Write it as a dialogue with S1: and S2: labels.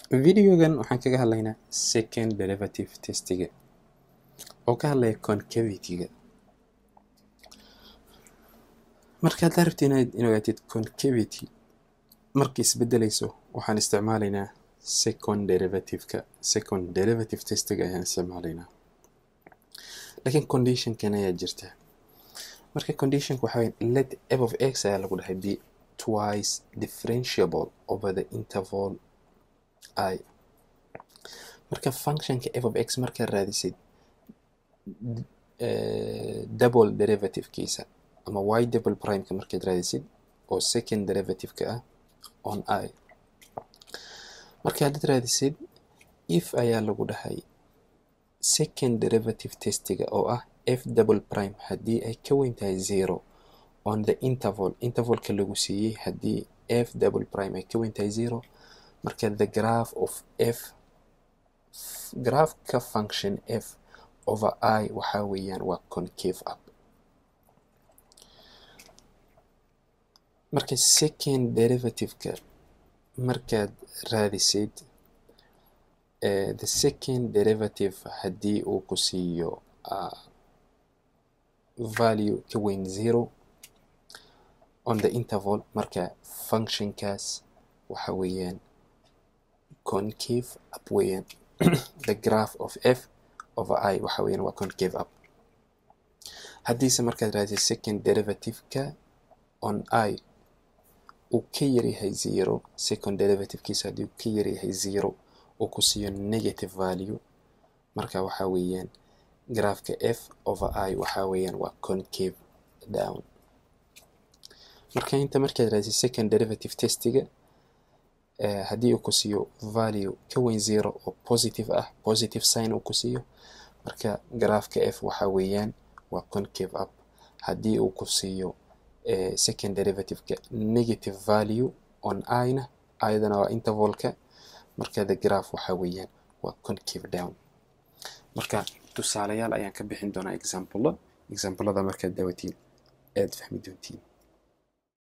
S1: videogan waxaan kaga hadlaynaa second derivative testiga oo ka hadlaya concavity-ga markaad la rabti inaad in ogaatid concavity markay isbedelayso waxaan isticmaalaynaa second derivative-ka second derivative testiga ayaan isticmaalaynaa laakiin conditionkan ayaa jirta marka conditionka waxaa weye let f of x ayaa lagu dhahay be twice differentiable over the interval i marka functionka f of x markaad raadisid double derivative-kiisa ama y double primeka markaad raadisid oo second derivative-ka ah on i marka haddaad raadisid if ayaa lagu dhahay second derivative testiga oo ah f double prime haddii ay ka weyn tahay zero on the interval intervalka lagu siiyey haddii f double prime ay ka weyn tahay zero marka the graph of f graphka function f over i waxaa weeyaan waa concave up marka second derivative-ka markaad raadisid uh, the second derivative haddii uu ku siiyo uh, value ka weyn zero on the interval marka functionkaas waxa weeyaan concave up weeyaan the graph of f over i waxa weeyaan waa concave up haddiise markaad raadisid second derivative-ka on i uu ka yaryahay zero second derivative-kiisa haddii uu ka yaryahay zero uu ku siiyo negative value marka waxaa weeyaan graafka f over i waxaa weeyaan waa concave down marka inta markaad raadisid second derivative testiga uh, haddii uu ku siiyo value ka weyn zero oo positive ah positive sign uu ku siiyo marka graafka f waxaa weeyaan waa concave up haddii uu ku siiyo uh, second derivative-ka negative value on i-na ayadana waa intervalka marka the graph waxaa weeyaan waa concave down marka tusaalayaal ayaan ka bixin doonaa example examplada markaad daawatiin aad fahmi doontiin